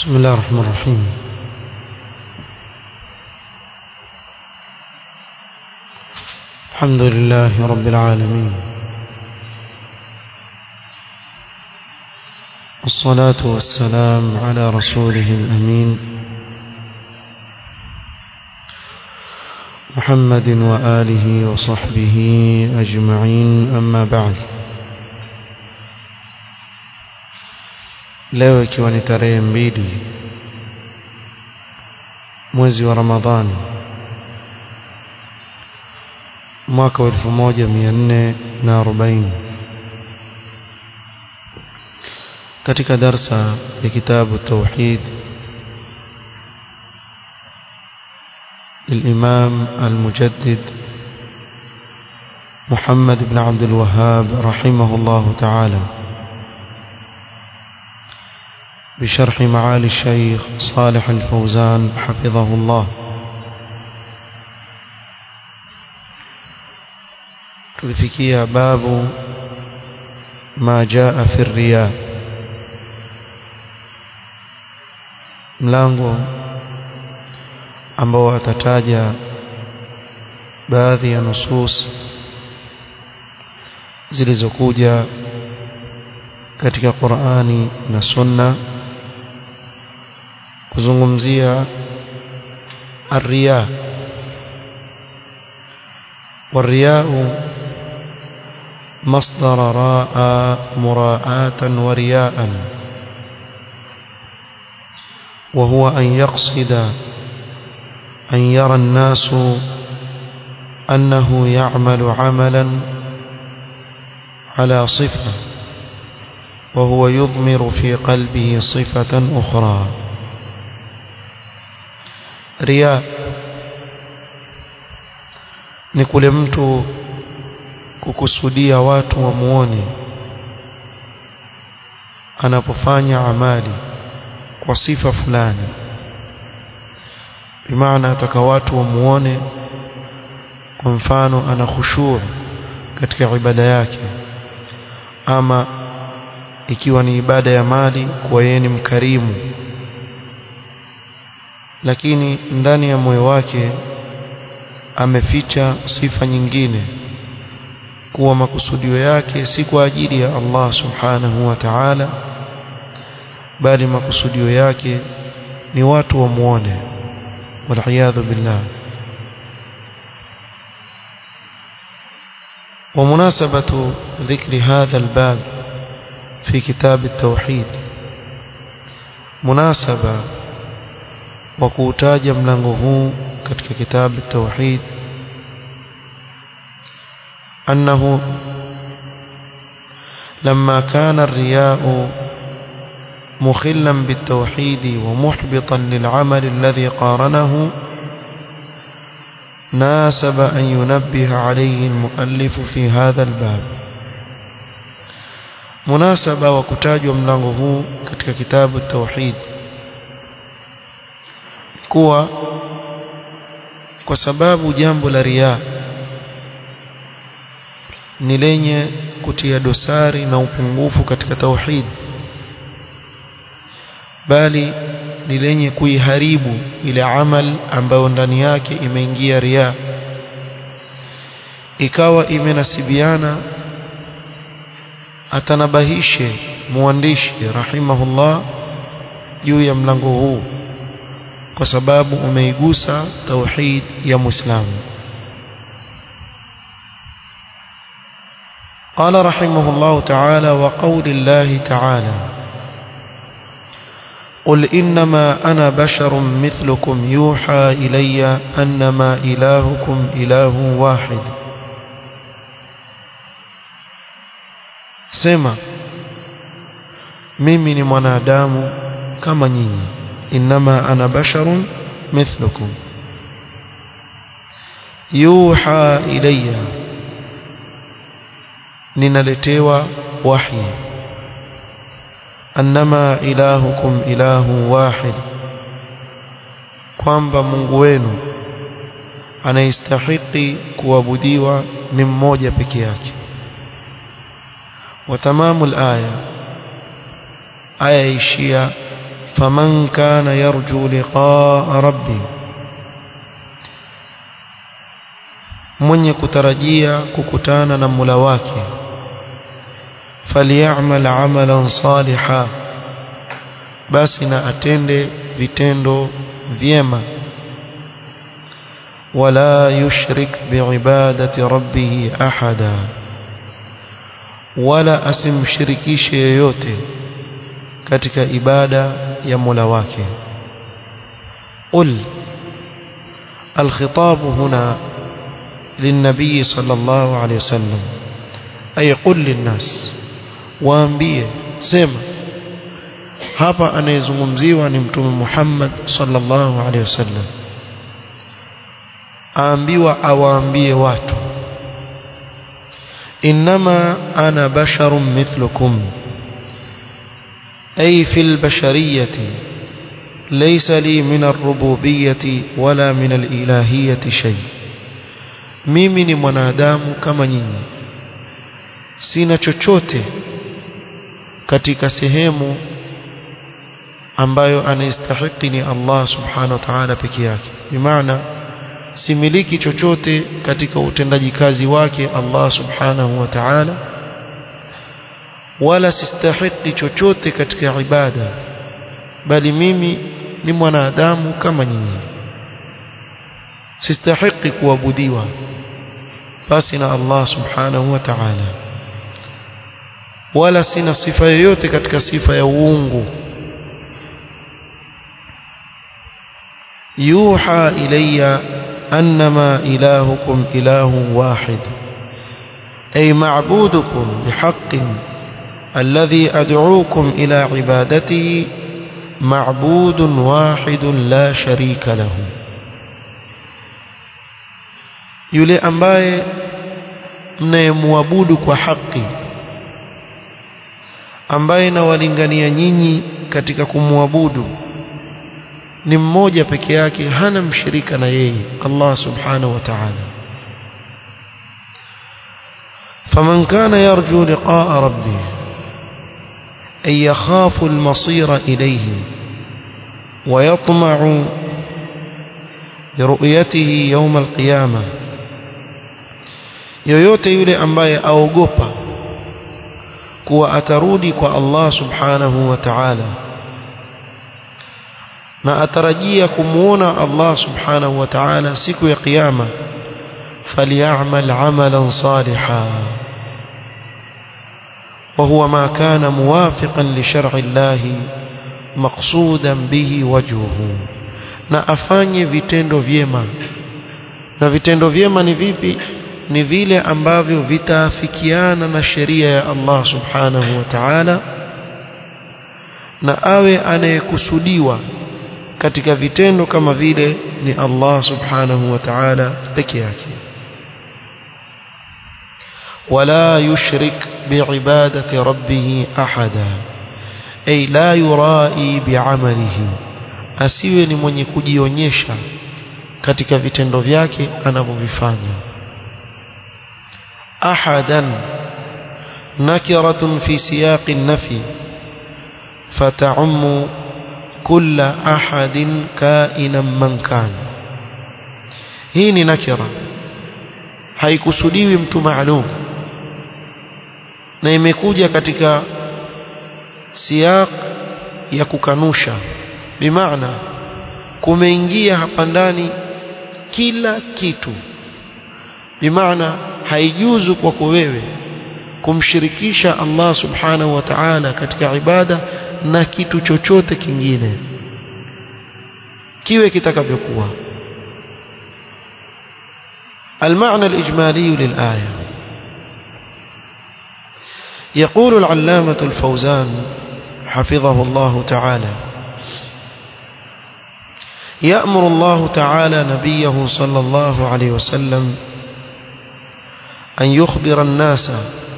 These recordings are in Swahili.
بسم الله الرحمن الرحيم الحمد لله رب العالمين والصلاة والسلام على رسوله الأمين محمد وآله وصحبه أجمعين أما بعد leo ikiwa ni tarehe mbili mwezi wa Ramadhani mwaka wa 1440 katika darsa ya kitabu tauhid الإمام المجدد محمد بن عبد الوهاب رحمه الله تعالى بشرح معالي الشيخ صالح الفوزان حفظه الله tulifikia babu ma jaa fi riya mlango ambao atataja baadhi ya nusus zilizokuja katika Qur'ani na Sunna kuzungumzia الرياء والرياء مصدر راء مراءة ورياء وهو أن يقصد أن يرى الناس أنه يعمل عملا على صفة وهو يضمر في قلبه صفة أخرى رياء ni kule mtu kukusudia watu wamuone anapofanya amali kwa sifa fulani bimaana ataka watu wamuone kwa mfano ana khushuu katika ibada yake ama ikiwa ni ibada ya mali kwa yeye ni mkarimu lakini ndani ya moyo wake ameficha sifa nyingine kuwa makusudio yake si kwa ajili ya Allah subhanahu wa ta'ala bali makusudio yake ni watu wamuone waliyadhu billah ومناسبة ذكر هذا الباب في كتاب التوحيد مناسبة وكوتاج ملango katika كتاب التوحيد أنه لما كان الرياء مخلا بالتوحيد ومحبطا للعمل الذي قارنه ناسب أن ينبه عليه المؤلف في هذا الباب مناسبة وكتاج ملango katika كتاب التوحيد kuwa kwa sababu jambo la riaa ni lenye kutia dosari na upungufu katika tauhid bali ni lenye kuiharibu ile amal ambayo ndani yake imeingia ria ikawa imenasibiana atanabahishe muandishi rahimahullah juu ya mlango huu kwa sababu umeigusa tauhid ya muislamu قال رحمه الله تعالى وقول الله تعالى قل إنما أنا بشر مثلكم يوحى إلي أنما إلهكم إله واحد سما mimi ni mwanadamu kama nyinyi inma ana basharun mithlukum yuha ilayya ninaletewa wahi annama ilahukum ilahu wahid kwamba Mungu wenu anaistahiki kuabudiwa ni mmoja peke yake wa tamamu aya aya ishia faman kana yarju liqaa rabbi mwenye kutarajia kukutana na Mola wake falyamal amalan saliha basi na atende vitendo vyema wala yushrik biibadati rabbih ahada wala asimshirikishe yoyote katika ibada ya Mola wake qul الخطاب هنا للنبي صلى الله عليه وسلم أي قل للناس waambie sema hapa anayezungumziwa ni mtume Muhammad sallallahu alaihi wasallam aambiwa awaambie watu inma ana basharun mithlukum ay fil bashariyati laysa li min ar-rububiyyati wala min al-ilahiyyati shay mimi ni mwanadamu kama nyinyi sina chochote katika sehemu ambayo anastahili ni Allah subhanahu wa ta'ala peke yake bimaana similiki chochote katika utendaji kazi wake Allah subhanahu wa ta'ala wala sistahili chochote katika ibada bali mimi ni mwanadamu kama nyinyi sistahili kuabudiwa basi na Allah subhanahu wa ta'ala wala sina sifa yoyote katika sifa ya uungu yuha ilayya annama ilahukum ilahun wahid ay ma'budukum bihaqqin alladhi ad'uukum ila ibadatihi ma'budun wahidun la sharika lahu yule ambaye mnayemwabudu kwa haki ambaye nawalingania nyinyi katika kumwabudu ni mmoja peke yake hana mshirika na yeye Allah subhanahu wa ta'ala faman kana yarju liqa'a rabbih ay yakhafu al-masira ilayhi wa yatma'u biruyatihi yawm al-qiyamah yoyote yule ambaye aogopa kuwa atarudi kwa Allah subhanahu wa ta'ala na atarajia kumuona Allah subhanahu wa ta'ala siku ya kiyama falyamal amalan salihan وهو ما كان موافقا لشرع الله مقصودا به وجهه na afanye vitendo vyema na vitendo vyema ni vipi ni vile ambavyo vitaafikiana na sheria ya Allah subhanahu wa ta'ala na awe anayekusudiwa katika vitendo kama vile ni Allah subhanahu wa ta'ala peke yake wala yushrik biibadati rabbih ahada ay la yurai bi'amalihi asiwe ni mwenye kujionyesha katika vitendo vyake anavyovifanya أحدا نكرة في سياق النفي فتعم كل أحد كائنا من كان hii ni nakira haikusudiwi mtu maalum na imekuja katika siyaq ya kukanusha bimaana kumeingia hapa ndani kila kitu bimaana haijuzu kwako wewe kumshirikisha Allah subhanahu wa ta'ala katika ibada na kitu chochote kingine kiwe kitakavyokuwa المعنى الإجمالي للآية يقول العلامة الفوزان حفظه الله تعالى يأمر الله تعالى نبيه صلى الله عليه وسلم أن يخبر الناس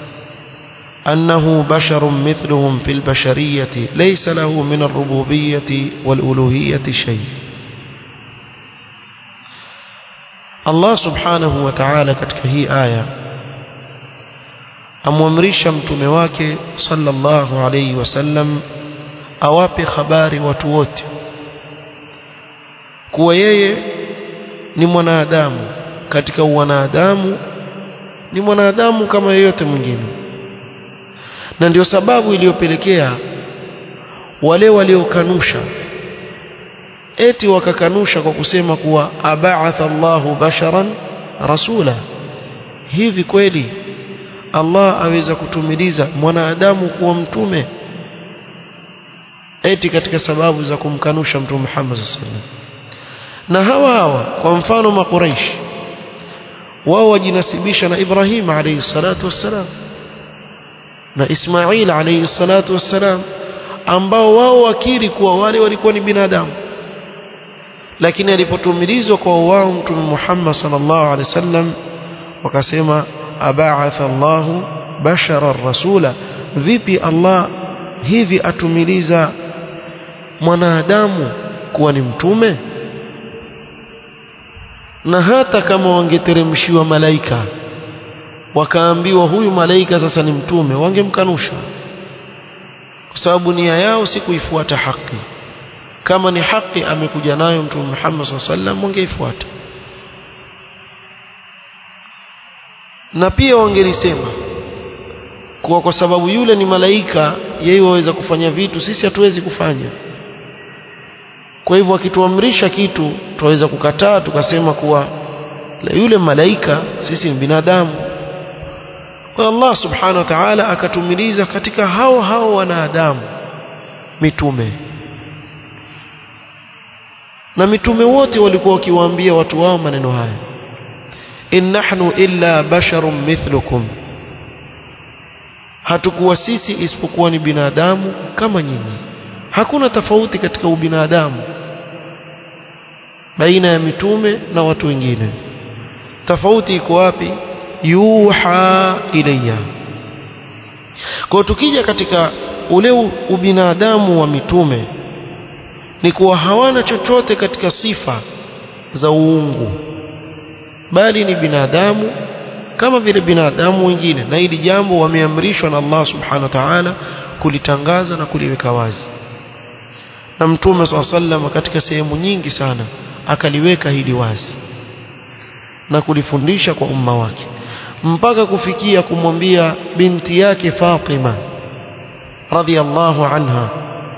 أنه بشر مثلهم في البشرية ليس له من الربوبية والألوهية شيء الله سبحانه وتعالى katika hii aya amwamrisha mtume wake sallallahu alayhi wasallam awape habari watu wote kuwa yeye ni mwanadamu katika wanadamu ni mwanadamu kama yeyote mwingine na ndio sababu iliyopelekea wale waliokanusha eti wakakanusha kwa kusema kuwa aba'atha Allahu basharan rasula hivi kweli Allah aweza kutumiliza mwanadamu kuwa mtume eti katika sababu za kumkanusha mtume Muhammad sallallahu alaihi wasallam na hawa hawa kwa mfano makuraish wao wajinasibisha na Ibrahim alayhi salatu wassalam na Ismail alayhi salatu wassalam ambao wao wakiri kuwa wale walikuwa ni binadamu lakini alipotumilizwa kwa wao mtume Muhammad sallallahu alaihi wasallam wakasema aba'atha Allahu bashara rasula vipi Allah hivi atumiliza mwanadamu kuwa ni mtume na hata kama wangeteremshiwa malaika wakaambiwa huyu malaika sasa ni mtume wangemkanusha kwa sababu nia yao si kuifuata haki kama ni haki amekuja nayo mtume Muhammad sallallahu alaihi wasallam wangeifuata na pia wangelisema kuwa kwa sababu yule ni malaika yeye waweza kufanya vitu sisi hatuwezi kufanya kwa hivyo akituamrisha kitu tuweza kukataa tukasema kuwa la yule malaika sisi ni binadamu kwa Allah subhanahu wa ta'ala akatumiliza katika hao hao wanadamu mitume na mitume wote walikuwa wakiwaambia watu wao maneno haya in nahnu illa basharun mithlukum hatukuwa sisi isipokuwa ni binadamu kama nyinyi hakuna tofauti katika ubinadamu baina ya mitume na watu wengine tofauti iko wapi yuha ilayya kwa tukija katika ule ubinadamu wa mitume ni kuwa hawana chochote katika sifa za uungu bali ni binadamu kama vile binadamu wengine na hili jambo wameamrishwa na Allah subhanahu wa ta'ala kulitangaza na kuliweka wazi na mtume SAW katika sehemu nyingi sana akaliweka hili wazi na kulifundisha kwa umma wake mpaka kufikia kumwambia binti yake Fatima radhiallahu anha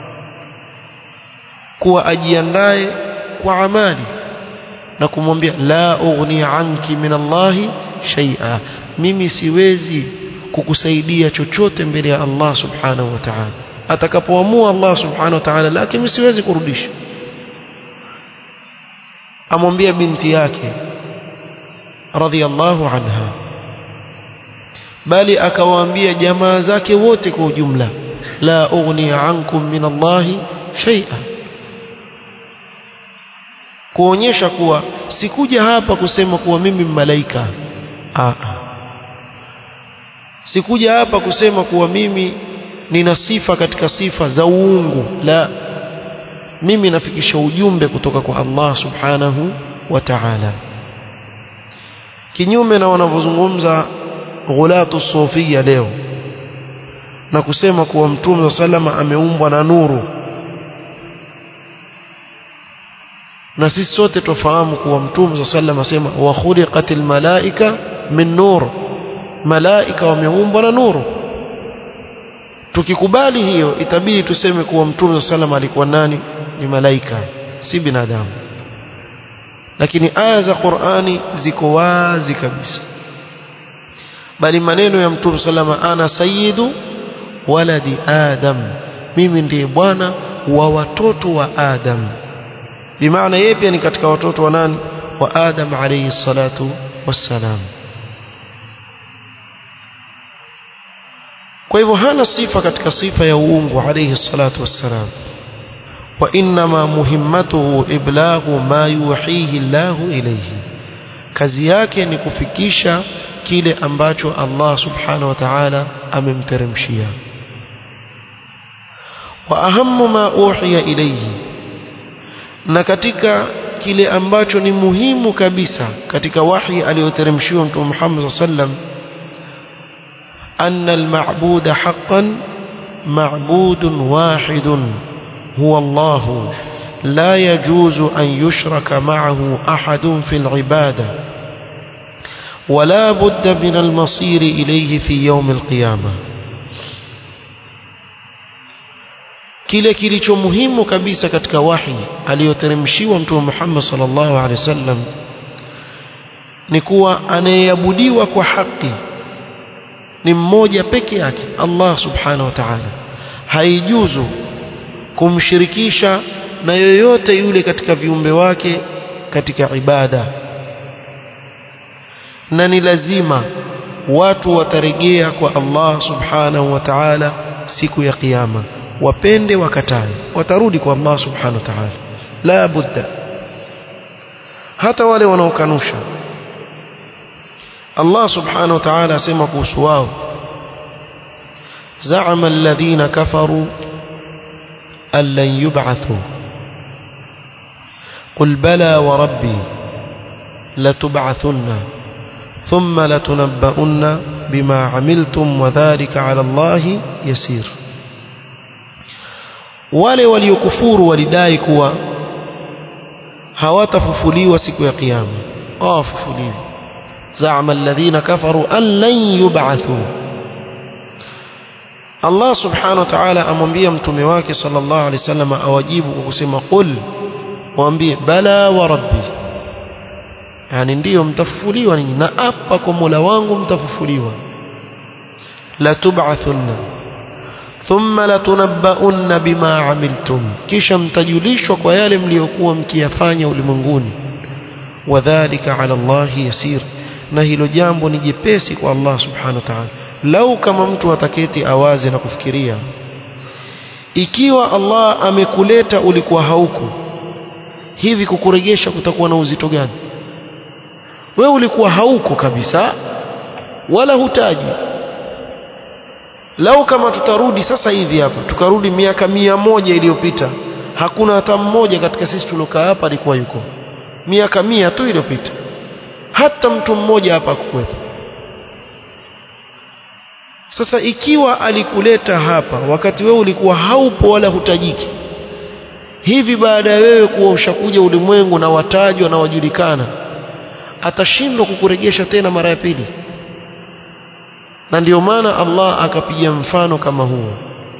kuwa ajiandae kwa amali na kumwambia la ughni anki min Allahi shay'a mimi siwezi kukusaidia chochote mbele ya Allah subhanahu wa ta'ala atakapoamua Allah subhanahu wa ta'ala lakini siwezi kurudisha amwambia binti yake radhiallahu anha bali akawaambia jamaa zake wote kwa ujumla la ughni ankum min Allahi shay'a kuonyesha kuwa sikuja hapa kusema kuwa mimi malaika Aa. sikuja hapa kusema kuwa mimi nina sifa katika sifa za uungu la mimi nafikisha ujumbe kutoka kwa Allah subhanahu wa ta'ala kinyume na wanavyozungumza ghulatu sufia leo na kusema kuwa mtume salama ameumbwa na nuru na sisi sote tufahamu kuwa mtume sallallahu alayhi wasallam wa khuliqatil malaika min nur malaika wameumbwa na nuru tukikubali hiyo itabidi tuseme kuwa mtume sallallahu alikuwa nani ni malaika si binadamu lakini aya za Qur'ani ziko wazi kabisa bali maneno ya mtume sallallahu ana sayyidu waladi adam mimi ndiye bwana wa watoto wa adam bimaana yeye pia ni katika watoto wa nani wa Adam alayhi salatu wassalam kwa hivyo hana sifa katika sifa ya uungu alayhi salatu wassalam wa inma muhimmatuhu iblaghu ma yuhihi Allahu ilayhi kazi yake ni kufikisha kile ambacho Allah subhanahu wa ta'ala amemteremshia wa ahammu ma uhiya ilayhi na katika kile ambacho ni muhimu kabisa katika wahi aliyoteremshiwa Mtume Muhammad sallam anna al-ma'buda haqqan ma'budun wahidun هو الله لا يجوز أن يشرك معه أحد في العبادة ولا بد من المصير إليه في يوم القيامة kile kilicho muhimu kabisa katika wahi aliyoteremshiwa mtume Muhammad sallallahu alaihi wasallam ni kuwa anayeabudiwa kwa haki ni mmoja peke yake Allah subhanahu wa ta'ala haijuzu kumshirikisha na yoyote yule katika viumbe wake katika ibada na ni lazima watu watarejea kwa Allah subhanahu wa ta'ala siku ya kiyama wapende wakatae watarudi kwa Allah subhanahu wa ta'ala la budda hata wale wanaokanusha Allah subhanahu wa ta'ala asema kuhusu wao زعم الذين كفروا أن لن يبعثوا قل بلى وربي لتبعثن ثم لتنبؤن بما عملتم وذلك على الله يسير wale waliokufuru walidai kuwa hawatafufuliwa siku ya kiyama hawafufuliwi zama alladhina kafaru an lan yub'athu Allah subhanahu wa ta'ala amwambia mtume wake sallallahu alaihi wasallam awajibu kwa kusema qul waambie bala wa rabbi yani ndiyo mtafufuliwa ninyi na apa kwa Mola wangu mtafufuliwa la tub'athunna thumma latunabbaunna bima amiltum kisha mtajulishwa kwa yale mliokuwa mkiyafanya ulimwenguni wadhālika 'ala Allahi yasir na hilo jambo ni jepesi kwa Allah subhanahu wa ta'ala lau kama mtu ataketi awaze na kufikiria ikiwa Allah amekuleta ulikuwa hauko hivi kukurejesha kutakuwa na uzito gani wewe ulikuwa hauko kabisa wala hutaji lau kama tutarudi sasa hivi hapa tukarudi miaka mia moja iliyopita hakuna hata mmoja katika sisi tuliokaa hapa alikuwa yuko miaka mia tu iliyopita hata mtu mmoja hapa hakuwepo sasa ikiwa alikuleta hapa wakati wewe ulikuwa haupo wala hutajiki hivi baada ya wewe kuwa ushakuja ulimwengu na watajwa na wajulikana atashindwa kukurejesha tena mara ya pili na ndio maana Allah akapiga mfano kama huo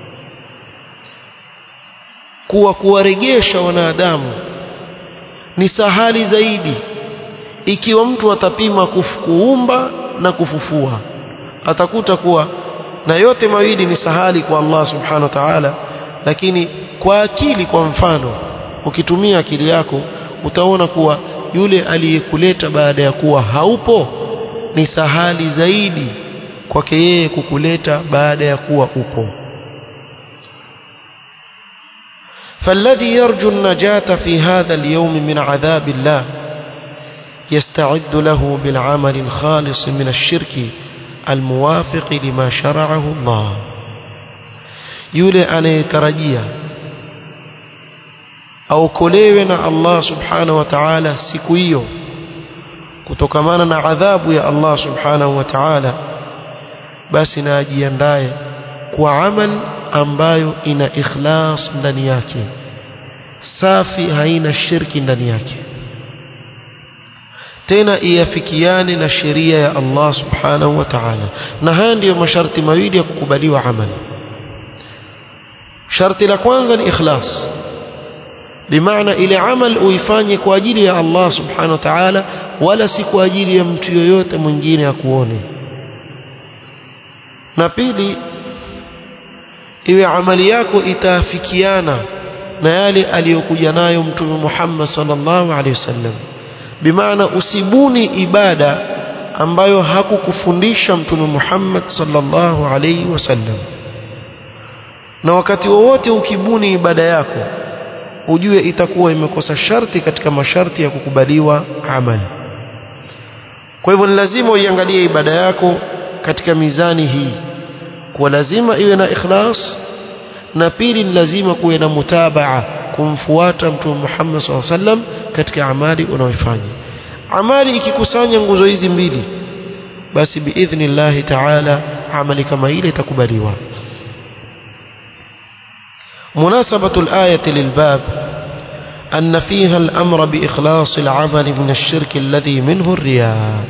kuwa kuwarejesha wanadamu ni sahali zaidi ikiwa mtu atapima kuumba na kufufua atakuta kuwa na yote mawili ni sahali kwa Allah subhanahu wa ta'ala lakini kwa akili kwa mfano ukitumia akili yako utaona kuwa yule aliyekuleta baada ya kuwa haupo ni sahali zaidi kwake yeye kukuleta baada ya kuwa upo فالذي يرجو النجاة في هذا اليوم من عذاب الله يستعد له بالعمل الخالص من الشرك الموافق لما شرعه الله yule anayetarajia aokolewe na Allah subhanahu wa ta'ala siku hiyo kutokamana na adhabu ya Allah subhanahu wa ta'ala basi na ajiandae kwa amal ambayo ina ikhlas ndani yake safi haina shirki ndani yake tena iafikiane na sheria ya Allah subhanahu wa ta'ala na haya ndiyo masharti mawili ya kukubaliwa amali sharti la kwanza ni ikhlas bimaana ile amal uifanye kwa ajili ya Allah subhanahu wa ta'ala wala si kwa ajili ya mtu yoyote mwingine akuone na pili iwe amali yako itaafikiana na yale aliyokuja nayo mtume Muhammad sallallahu alaihi wasallam bimaana usibuni ibada ambayo hakukufundisha mtume Muhammad sallallahu alaihi wasallam na wakati wowote ukibuni ibada yako ujue itakuwa imekosa sharti katika masharti ya kukubaliwa amali kwa hivyo ni lazima uiangalie ibada yako katika mizani hii kwa lazima iwe na ikhlas na pili ni lazima kuwe na mutabaa kumfuata mtume Muhammad SAW sallam katika amali unaoifanya amali ikikusanya nguzo hizi mbili basi biidhnillahi ta'ala amali kama ile itakubaliwa مناسبة الآية للباب أن فيها الأمر بإخلاص العمل من الشرك الذي منه الرياء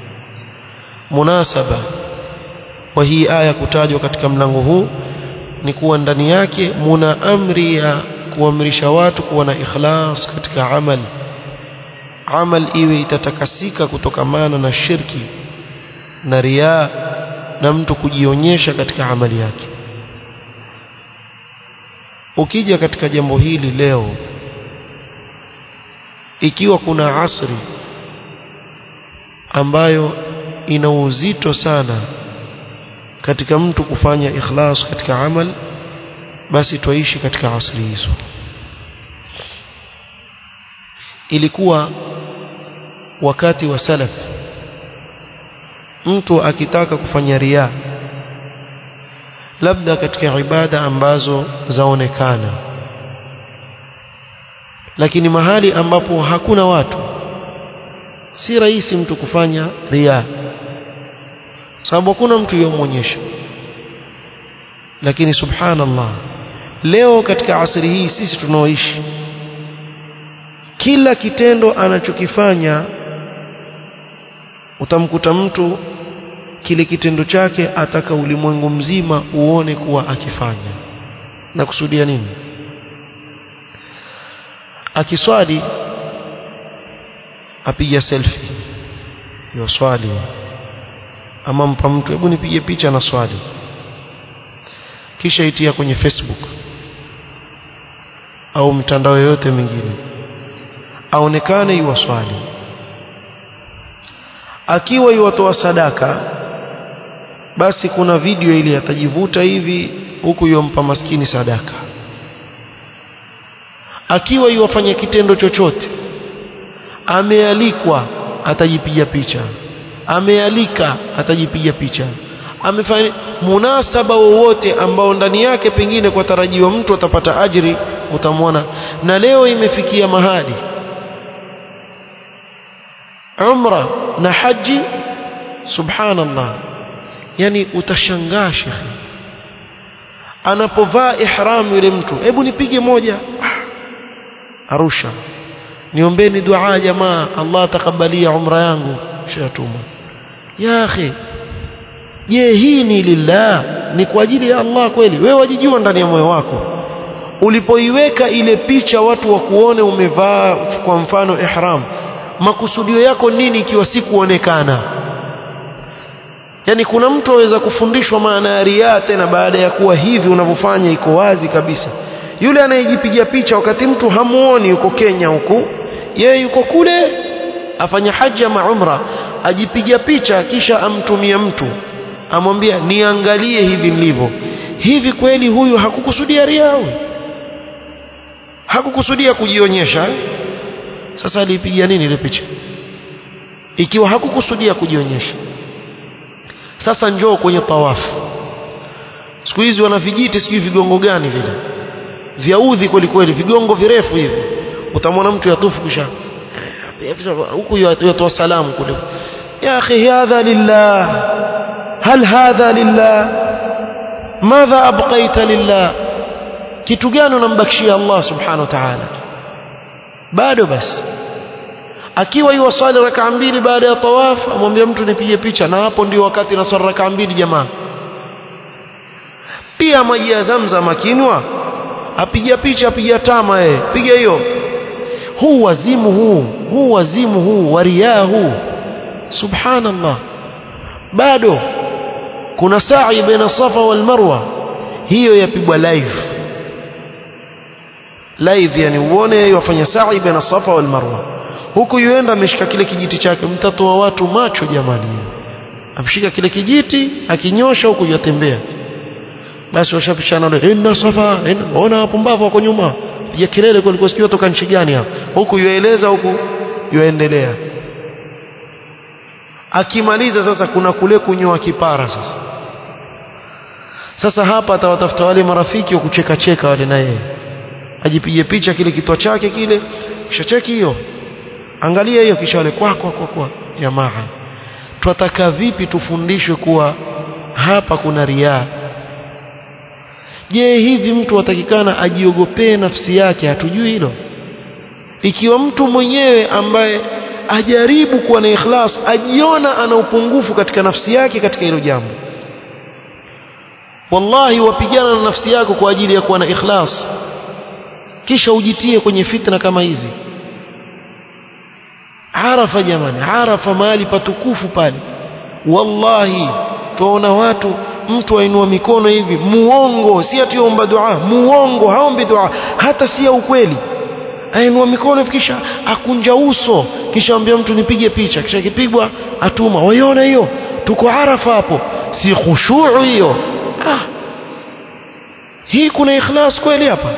مناسبة وهي آية kutajwa katika mlango huu ni kuwa ndani yake muna amri ya kuamrisha watu kuwa na ikhlas katika amal amal iwe itatakasika kutokamana na shirki na riaa na mtu kujionyesha katika amali yake ukija katika jambo hili leo ikiwa kuna asri ambayo ina uzito sana katika mtu kufanya ikhlas katika amal basi twaishi katika asri hizo ilikuwa wakati wa salaf mtu akitaka kufanya ria labda katika ibada ambazo zaonekana lakini mahali ambapo hakuna watu si rahisi mtu kufanya ria sababu hakuna mtu yomwonyesha lakini subhanallah leo katika asri hii sisi tunaoishi kila kitendo anachokifanya utamkuta mtu kile kitendo chake ataka ulimwengu mzima uone kuwa akifanya na kusudia nini akiswali apiga selfie yo swali ama mpa mtu hebu nipige picha na swali kisha itia kwenye Facebook au mitandao yoyote mingine aonekane iwaswali akiwa iwatoa sadaka basi kuna video ile atajivuta hivi huku yompa maskini sadaka akiwa iwafanya kitendo chochote amealikwa atajipiga picha amealika atajipiga picha amefanya munasaba wowote ambao ndani yake pengine kwa tarajiwa mtu atapata ajiri utamwona na leo imefikia mahali umra na haji subhanallah yani utashangaa shekhi anapovaa ihram yule mtu hebu nipige moja arusha niombeni dua jamaa Allah atakabalia umra yangu shatuma ya akhi je hii ni lillah ni kwa ajili ya Allah kweli wewe wajijua ndani ya moyo wako ulipoiweka ile picha watu wakuone umevaa kwa mfano ihram makusudio yako nini ikiwa si kuonekana yani kuna mtu aweza kufundishwa maana ya riaa tena baada ya kuwa hivi unavyofanya iko wazi kabisa yule anayejipiga picha wakati mtu hamuoni yuko Kenya huku yeye yuko kule afanya haji ama umra ajipiga picha kisha amtumie mtu amwambia niangalie hivi nilivyo hivi kweli huyu hakukusudia riaa hakukusudia kujionyesha sasa alipiga nini ile picha ikiwa hakukusudia kujionyesha sasa njoo kwenye tawafu siku hizi wana vijiti sijui vigongo gani vile vyaudhi kweli kweli vigongo virefu hivi utamwona mtu yatufu kisha huku yatoa salamu kule ya akhi hadha lillah hal hadha lillah madha abqaita lillah kitu gani unambakishia Allah subhanahu wa ta'ala bado basi akiwa yuwasali raka mbili baada ya tawaf amwambia mtu nipige picha na hapo ndio wakati naswali raka mbili jamaa pia maji ya zamzam akinwa apiga picha apiga tama yeye piga hiyo huu wazimu huu huu wazimu huu wariaa huu subhanallah bado kuna sa'i baina safa wal marwa hiyo yapigwa live live yani uone yeye wafanya sa'i baina safa wal marwa huku yuenda ameshika kile kijiti chake mtatoa watu macho jamani amshika kile kijiti akinyosha huku yatembea basi washapishana wale inna safa inna ona pumbavu wako nyuma piga kelele kwa nilikuwa sikio toka nchi gani hapo huku yueleza huku yuendelea akimaliza sasa kuna kule kunyoa kipara sasa sasa hapa atawatafuta wale marafiki wa kucheka cheka wale na yeye ajipige picha kile kitwa chake kile kisha cheki hiyo angalia hiyo kisha wale kwa kwa kwa kwa jamaa twataka vipi tufundishwe kuwa hapa kuna riaa je hivi mtu atakikana ajiogopee nafsi yake hatujui hilo ikiwa mtu mwenyewe ambaye ajaribu kuwa na ikhlas ajiona ana upungufu katika nafsi yake katika hilo jambo wallahi wapigana na nafsi yako kwa ajili ya kuwa na ikhlas kisha ujitie kwenye fitna kama hizi arafa jamani arafa mahali patukufu pale wallahi tuona watu mtu ainua mikono hivi muongo si atiomba dua muongo haombi dua hata si ya ukweli ainua mikono kisha akunja uso kisha ambia mtu nipige picha kisha kipigwa atuma waiona hiyo tuko arafa hapo si khushuu hiyo ah hii kuna ikhlas kweli hapa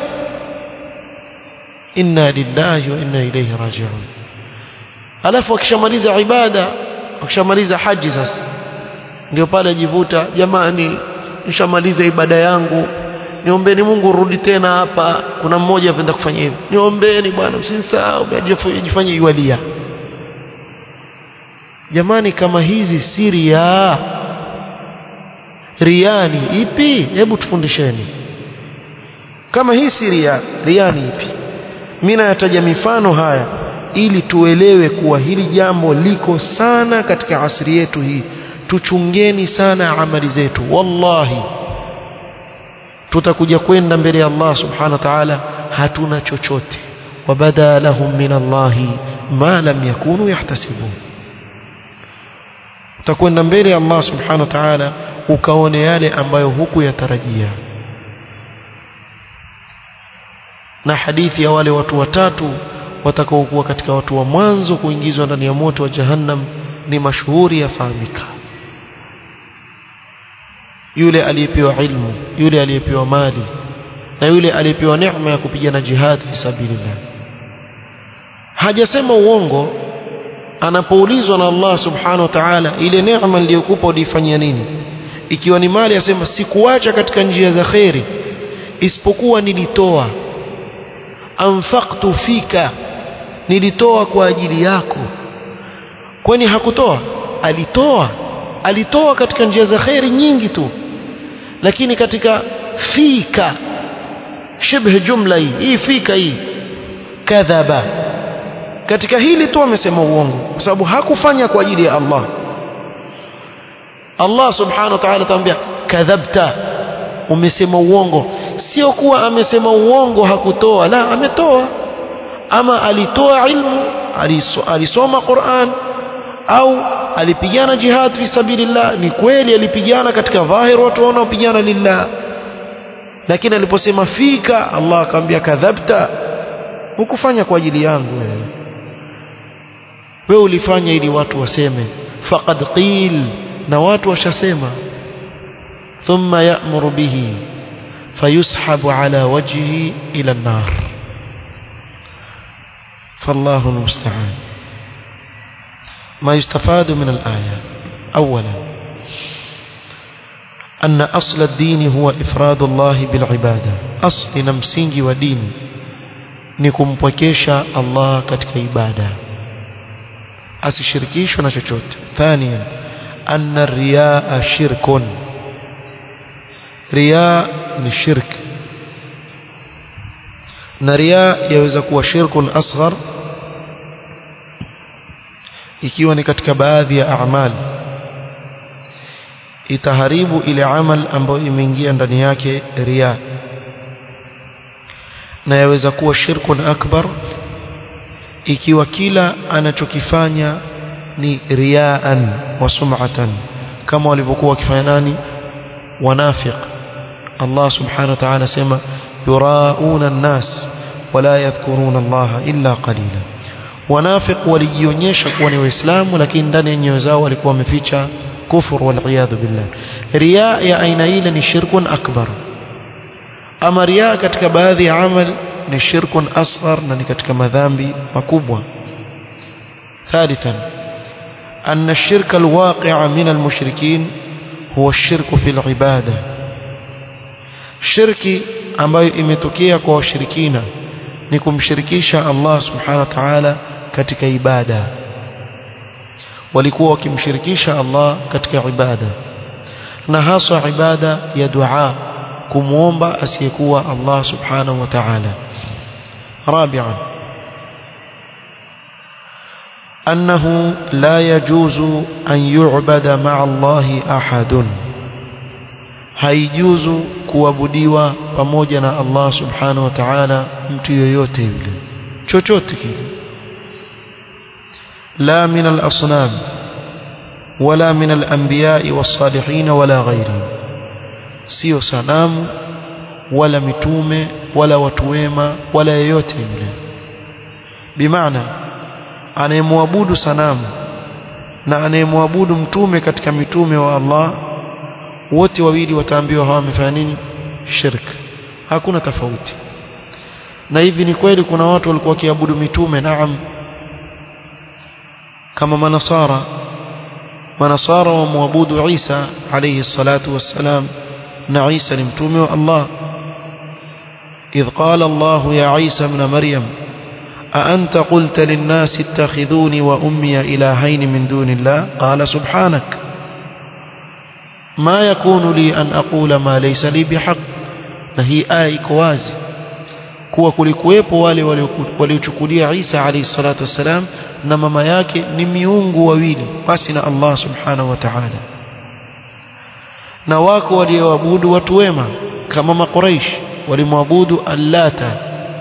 inna lillahi wa inna ilayhi raji'un alafu akishamaliza ibada akishamaliza haji sasa ndio pale ajivuta jamani nishamaliza ibada yangu niombeni Mungu rudi tena hapa kuna mmoja apenda kufanya hivi niombeni bwana msinisahau ajifanye iwalia jamani kama hizi si ria riani ipi hebu tufundisheni kama hii si ria riani ipi mimi nayataja mifano haya ili tuelewe kuwa hili jambo liko sana katika asri yetu hii tuchungeni sana amali zetu wallahi tutakuja kwenda mbele ya Allah subhanahu wa ta'ala hatuna chochote wabada lahum min Allah ma lam yakunu yahtasibun utakwenda mbele ya Allah subhanahu wa ta'ala ukaone yale ambayo huku yatarajia na hadithi ya wale watu watatu watakaokuwa katika watu wa mwanzo kuingizwa ndani ya moto wa jahannam ni mashuhuri yafahamika yule aliyepewa ilmu yule aliyepewa mali na yule aliyepewa neema ya kupigana jihad fi sabilillah hajasema uongo anapoulizwa na Allah subhanahu wa ta'ala ile neema niliyokupa ulifanyia nini ikiwa ni mali asema sikuacha katika njia za khairi isipokuwa nilitoa anfaqtu fika nilitoa kwa ajili yako kwani hakutoa alitoa alitoa katika njia za khairi nyingi tu lakini katika fika shibh jumla hii hii fika hii kadhaba katika hili tu amesema uongo kwa sababu hakufanya kwa ajili ya Allah Allah subhanahu wa ta'ala atamwambia kadhabta umesema uongo sio kuwa amesema uongo hakutoa la ametoa ama alitoa ilmu alisoma Qur'an au alipigana jihad fi sabilillah ni kweli alipigana katika dhahir watu wanaopigana lillah lakini aliposema fika Allah akamwambia kadhabta hukufanya kwa ajili yangu wewe wewe ulifanya ili watu waseme faqad qil na watu washasema thumma ya'muru bihi fayushabu ala wajhihi ila an-nar فالله المستعان ما يستفاد من الآية أولا أن أصل الدين هو إفراد الله بالعبادة أصل نمسينج ودين نكم بكيشا الله كتك عبادة أسشركيش ونشوشوت ثانيا أن الرياء شرك رياء للشرك نرياء يوزك شرك أصغر ikiwa ni katika baadhi ya amali itaharibu ile amal ambayo imeingia ndani yake ria na yaweza kuwa shirkun akbar ikiwa kila anachokifanya ni riaan wa sum'atan kama walivyokuwa wakifanya nani wanafiq Allah subhanahu wa ta'ala sema yurauna an-nas wala yadhkuruna Allah illa qalila wanafiq walijionyesha kuwa ni waislamu lakini ndani ya nyoyo zao walikuwa wameficha kufur wal billah riya ya aina ile ni shirkun akbar ama riya katika baadhi ya amal ni shirkun asghar na ni katika madhambi makubwa ثالثا أن الشرك الواقع من المشركين هو الشرك في العبادة shirki ambayo imetokea kwa washirikina ni kumshirikisha Allah subhanahu wa ta'ala katika ibada walikuwa wakimshirikisha Allah katika ibada na haswa ibada ya dua kumwomba asiyekuwa Allah subhanahu wa ta'ala رابعا أنه لا يجوز أن يعبد مع الله أحد haijuzu kuabudiwa pamoja na Allah subhanahu wa ta'ala mtu yoyote yule chochote kile la min al-asnam wala min al-anbiya'i was-salihin wala ghayrihim sio sanamu wala mitume wala watu wema wala yeyote yule bimaana anayemwabudu sanamu na anayemwabudu mtume katika mitume wa Allah wote wawili wataambiwa hawa wamefanya nini shirk hakuna tofauti na hivi ni kweli kuna watu walikuwa wakiabudu mitume naam kama manasara manasara wamwabudu Isa alayhi salatu wassalam na Isa ni mtume wa Allah إذ قال الله يا عيسى ابن مريم أأنت قلت للناس اتخذوني وأمي إلهين من دون الله قال سبحانك ما يكون لي أن أقول ما ليس لي بحق نهي آي كوازي kuwa kulikuwepo wale waliochukulia Isa alayhi salatu wassalam na mama yake ni miungu wawili basi na Allah subhanahu wa ta'ala na wako walioabudu watu wema kama makuraish walimwabudu allata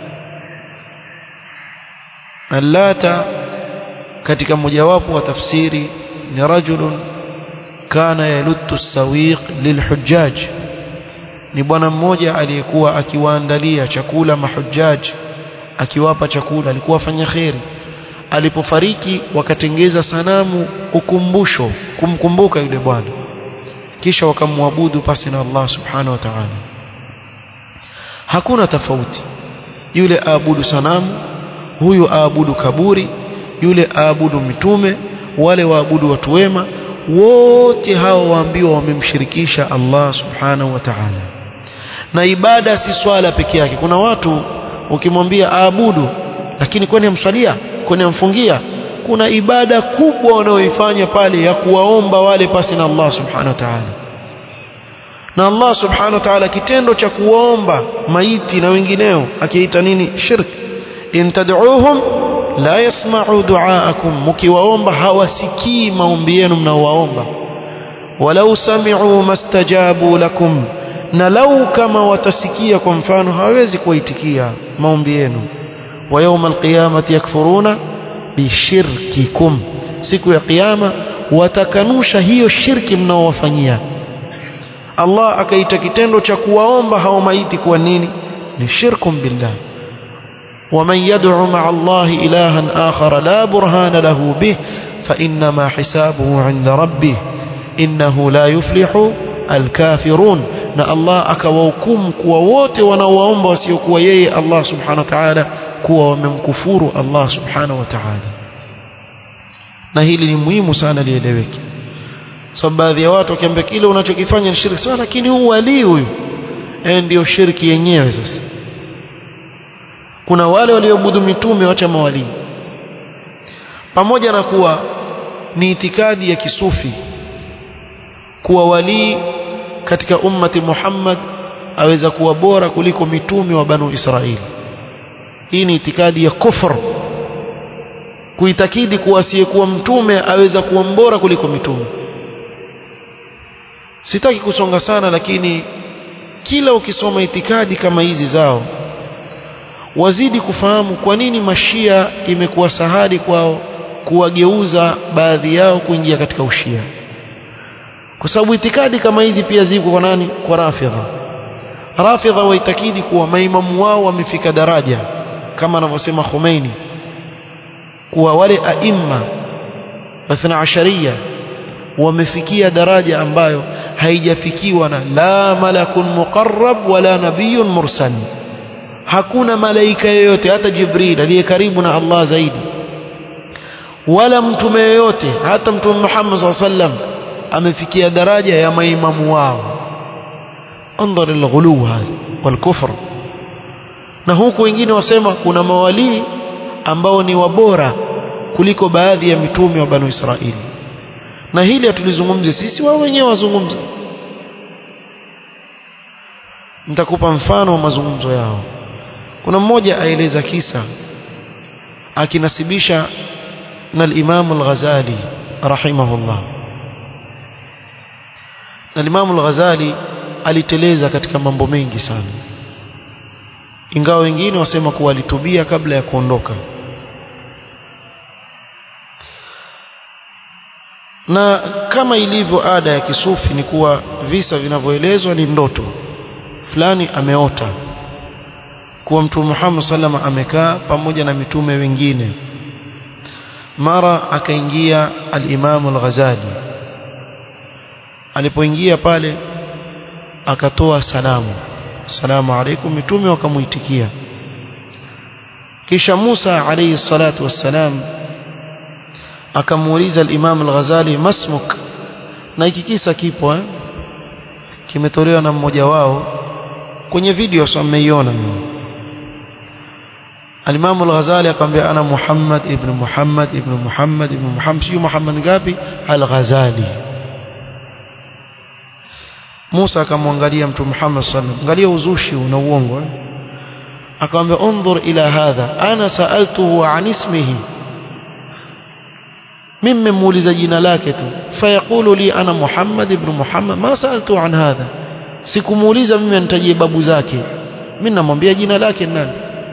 allata katika mojawapo wa tafsiri ni rajulun kana yaluttu sawiq lilhujjaj ni bwana mmoja aliyekuwa akiwaandalia chakula mahujjaj akiwapa chakula alikuwa afanya kheri alipofariki wakatengeza sanamu ukumbusho kumkumbuka yule bwana kisha wakamwabudu pasi na Allah subhanahu wa ta'ala hakuna tofauti yule aabudu sanamu huyu aabudu kaburi yule aabudu mitume wale waabudu watu wema wote hao waambiwa wamemshirikisha Allah subhanahu wa ta'ala na ibada si swala peke yake kuna watu ukimwambia aabudu lakini kwani amswalia kwani amfungia kuna ibada kubwa wanaoifanya pale ya kuwaomba wale pasi na Allah subhanahu wa ta'ala na Allah subhanahu wa ta'ala kitendo cha kuwaomba maiti na wengineo akiita nini shirk in tad'uuhum la yasma'u du'aakum mkiwaomba hawasikii maombi yenu mnaowaomba walau sami'u mastajabu lakum na lau kama watasikia kwa mfano hawezi kuwaitikia maombi yenu wa yawma alqiyamati yakfuruna bishirkikum siku ya kiyama watakanusha hiyo shirki mnaowafanyia Allah akaita kitendo cha kuwaomba hao maiti kuwa nini ni shirkum billah ومن يدعو مع الله إلها آخر لا برهان له به فإنما حسابه عند ربه إنه لا يفلح الكافرون na Allah akawahukumu kuwa wote wanaowaomba wasiokuwa yeye Allah subhanahu wa ta'ala kuwa wamemkufuru Allah subhanahu wa ta'ala na hili ni muhimu sana lieleweke sababu baadhi ya watu wakiambia kile unachokifanya ni shirki sawa lakini huu wali huyu eh ndio shirki yenyewe sasa kuna wale walioabudu mitume wacha mawali pamoja na kuwa ni itikadi ya kisufi kuwa walii katika ummati Muhammad aweza kuwa bora kuliko mitume wa banu Israili hii ni itikadi ya kufr kuitakidi kuwa asiyekuwa mtume aweza kuwa mbora kuliko mitume sitaki kusonga sana lakini kila ukisoma itikadi kama hizi zao wazidi kufahamu kwa nini mashia imekuwa sahali kwao kuwageuza baadhi yao kuingia katika ushia kwa sababu itikadi kama hizi pia ziko kwa nani kwa rafidha rafidha waitakidi kuwa maimamu wao wamefika daraja kama anavyosema Khomeini kuwa wale aimma bathna asharia wamefikia daraja ambayo haijafikiwa na la malakun muqarrab wala nabiyyun mursal hakuna malaika yoyote hata Jibril aliye karibu na Allah zaidi wala mtume yoyote hata mtume Muhammad sallallahu alaihi wasallam amefikia daraja ya maimamu wao انظر الغلو هذا والكفر na huku wengine wasema kuna mawalii ambao ni wabora kuliko baadhi ya mitume wa banu Israili na hili hatulizungumzi sisi wao wenyewe wazungumza nitakupa mfano wa mazungumzo yao kuna mmoja aeleza kisa akinasibisha na al-Imam al-Ghazali rahimahullah na al-Imam al-Ghazali aliteleza katika mambo mengi sana ingawa wengine wasema kuwa alitubia kabla ya kuondoka na kama ilivyo ada ya kisufi ni kuwa visa vinavyoelezwa ni ndoto fulani ameota kuwa mtume Muhammad sallama amekaa pamoja na mitume wengine mara akaingia al-Imam al-Ghazali alipoingia pale akatoa salamu salamu alaykum mitume wakamuitikia kisha Musa alayhi salatu wassalam akamuuliza al-Imam al-Ghazali masmuk na hiki kisa kipo eh? kimetolewa na mmoja wao kwenye video sasa mmeiona al-Imam al-Ghazali akamwambia ana Muhammad ibn Muhammad ibn Muhammad ibn Muhammad sio Muhammad ngapi al-Ghazali Musa akamwangalia mtu Muhammad sallallahu angalia uzushi na uongo eh? akamwambia unzur ila hadha ana saaltuhu an ismihi mimi nimemuuliza jina lake tu fayaqulu li ana Muhammad ibn Muhammad ma saaltu an hadha sikumuuliza mimi anitajie babu zake mimi namwambia jina lake nani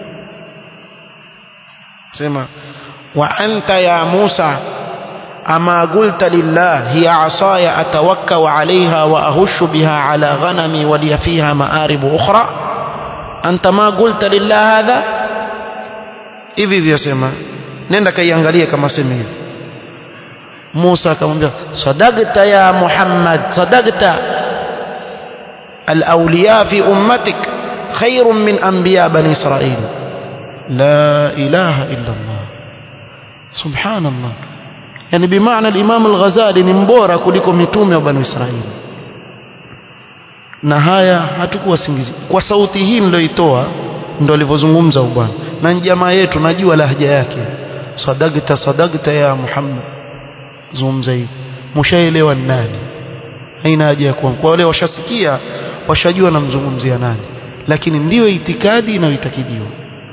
sema wa anta ya Musa أما قلت لله هي عصاي أتوكأ عليها وأهش بها على غنمي ولي فيها مآرب أخرى أنت ما قلت لله هذا hivi hivyo sema nenda kaiangalie kama sema hivi Musa akamwambia sadaqta ya Muhammad sadaqta al-awliya fi ummatik khairun min anbiya bani Israil la ilaha illa Allah subhanallah yani bimaana al-Imam al-Ghazali ni mbora kuliko mitume wa Bani Israili na haya hatukuwa singizi kwa sauti hii niliyoitoa ndo alivyozungumza bwana na jamaa yetu najua lahja yake sadaqta sadaqta ya Muhammad zungumza hivi mshaelewa nani haina haja ya kuwa kwa wale washasikia washajua namzungumzia nani lakini ndiyo itikadi inayoitakidiwa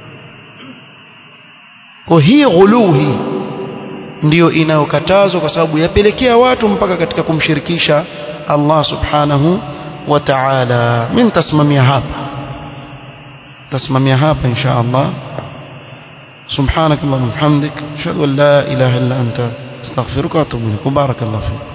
kwa hii ghuluhi ndiyo inayokatazwa kwa sababu yapelekea watu mpaka katika kumshirikisha Allah subhanahu wa ta'ala mimi nitasimamia hapa nitasimamia hapa insha Allah سبحانك اللهم وبحمدك اشهد ان لا اله الا انت استغفرك واتوب اليك بارك الله فيك